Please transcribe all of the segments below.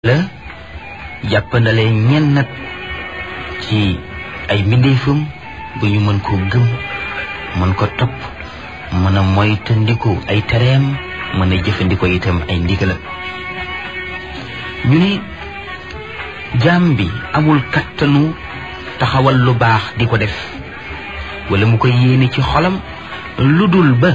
la jàppandale ñenn nag ci ay mbindeefam bu ñu mën koo gëm mën ko topp mën a moytandiku ay tereem mën a jëfandikoo itam ay ndigalam ñu ni jaam bi amul kattanu taxawal lu baax di ko def wala mu ko yéene ci xolam lu dul ba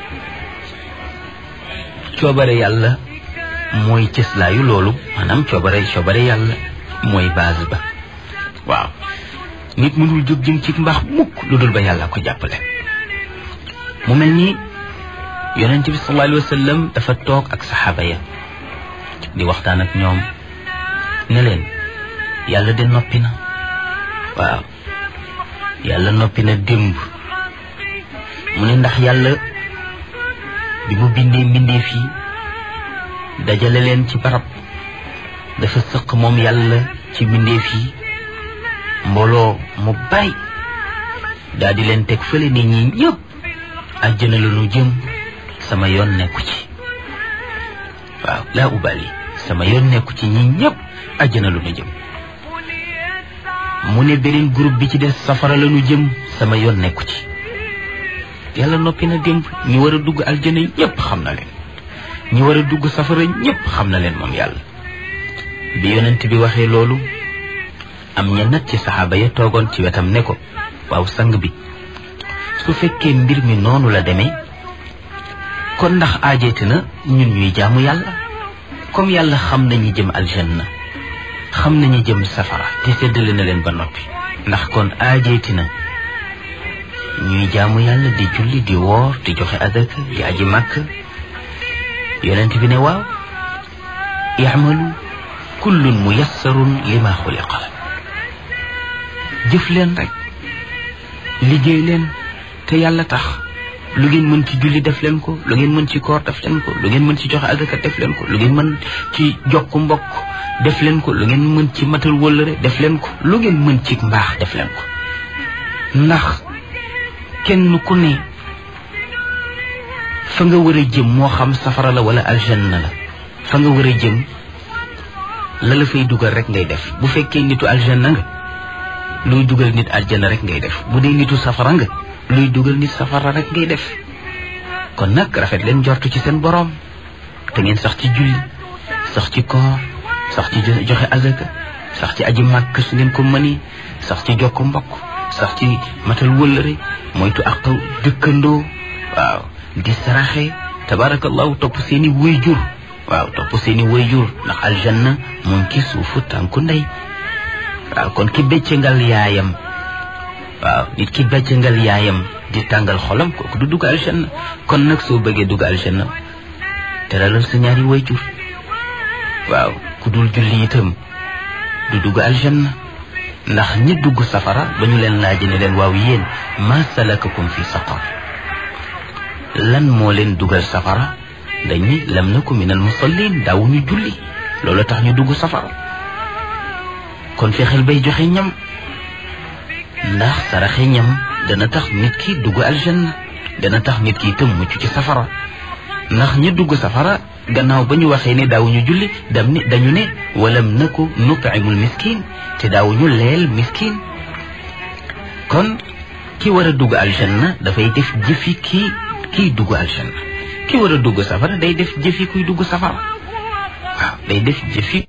coobare yàlla mooy cëslaayu loolu maanaam coobare coobare yàlla mooy base ba waaw nit mënul jóg jëm ci mbaax mukk lu dul ba yàlla ko jàppale mu mel ni yonent bi sallallahu alayhi wa sallam dafa toog ak saxaaba ya di waxtaan ak ñoom ne leen yàlla de noppi na waaw yàlla noppi na démb mu ne ndax yàlla bi mu bindee mbindee fii dajale leen ci barab dafa sëq moom yàlla ci mbindeef yi mbooloo mu bari daal di leen teg fële ni ñi ñëpp àjjana la ñu jëm sama yoon nekku ci waaw laa ubali sama yoon nekku ci ñi ñëpp àjjana la ñu jëm mu ne beneen groupe bi ci des safara la ñu jëm sama yoon nekku ci yàlla noppi na démb ñi war a dugg aljana ñëpp xam na leen ñi war a dugg safara ñëpp xam na leen moom yàlla bi yonent bi waxee loolu am ña nag ci saxaaba ya toogoon ci wetam ne ko waaw sang bi su fekkee mbir mi noonu la demee kon ndax aajeeti na ñun ñuy jaamu yàlla comme yàlla xam nañu jëm aljanna xam nañu jëm safara te séddale na leen ba noppi ndax kon aajeeti na ñuy jaamu yàlla di julli di woor di joxe adaka di aji màkk yonent bi ne waaw i'malu kullun muyassarun lima xuliqa jëf leen rek liggéey leen te yàlla tax lu ngeen mën ci julli def leen ko lu ngeen mën ci koor def leen ko lu ngeen mën ci joxe adaka def leen ko lu ngeen mën ci jokku mbokk def leen ko lu ngeen mën ci matal wëllëre def leen ko lu ngeen mën ci mbaax def leen ko ndax kenn ku ne fa nga war a jëm moo xam safara la wala aljanna la fa nga war a jëm la la fay dugal rek ngay def bu fekkee nitu aljanna nga luy dugal nit aljanna rek ngay def bu dee nitu safara nga luy dugal nit safara rek ngay def kon nag rafet leen jortu ci seen boroom te ngeen sax ci julli sax ci koor sax ci joxe azaka sax ci aji màkk su ngeen ko mëni sax ci jokk mbokk sax ci matal wëllëre moytu ak dëkkandoo waaw di saraxe tabarakallahu topp seeni wayjur waaw topp seeni wayjur ndax aljanna mu ngi ci suufu tànku ndey waaw kon ki beccangal yaayam waaw nit ki beccangal yaayam di tàngal xolam kooku du dugg aljanna kon nag soo bëggee dugg aljanna teralal sa ñaari wayjur waaw ku dul julli itam du dugg aljanna ndax ñi dugg safara ba ñu leen laaj ne leen waaw yéen ma salakakum fi saqar lan moo leen dugal safara dañ ni lam naku minal musallin daawuñu julli loolu tax ñu dugg safara kon fexeel bay joxe ñam ndax saraxe ñam dana tax nit ki dugg aljanna dana tax nit ki itam mucc ci safara ndax ñi dugg safara gannaaw ba ñu waxee ne daawuñu julli dam ni dañu ne walam naku nutimul miskin te daawuñu leel miskin kon ki war a dugg aljanna dafay def jëfi kii kiy dugg aljanna ki war a dugg safara day def jëfi kuy dugg safara waaw day def jëfi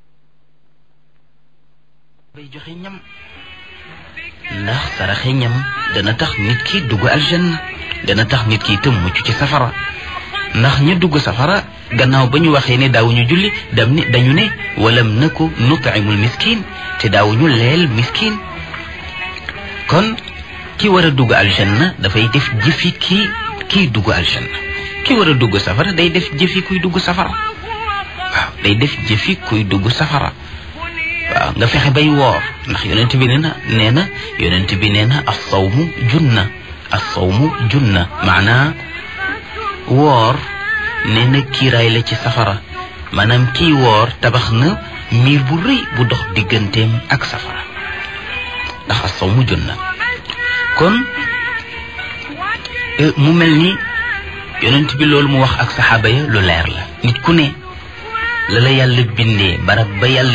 bay joxe ñam ndax saraxe ñam dana tax nit ki dugg aljanna dana tax nit ki itam mucc ci safara ndax ña dugg safara gannaaw ba ñu waxee ne daawuñu julli dam ni dañu ne walam naku nutimul miskin te daawuñu leel miskin kon ki war a dugg aljanna dafay def jëfi kii kiy dugg aljanna ki war a dugg safara day def jëfi kuy dugg safara waaw day def jëfi kuy dugg safara waaw nga fexe bay woor ndax yonent bi nee na nee na yonent bi nee na as sawmu junna as sawmu junna maanaa woor nee na kiiraay la ci safara maanaam kii woor tabax na miir bu rëy bu dox digganteem ak safara ndax as sawmu junna kon mu mel ni yonent bi loolu mu wax ak saxaaba ya lu leer la nit ku ne la la yàlla bindee barab ba yàlla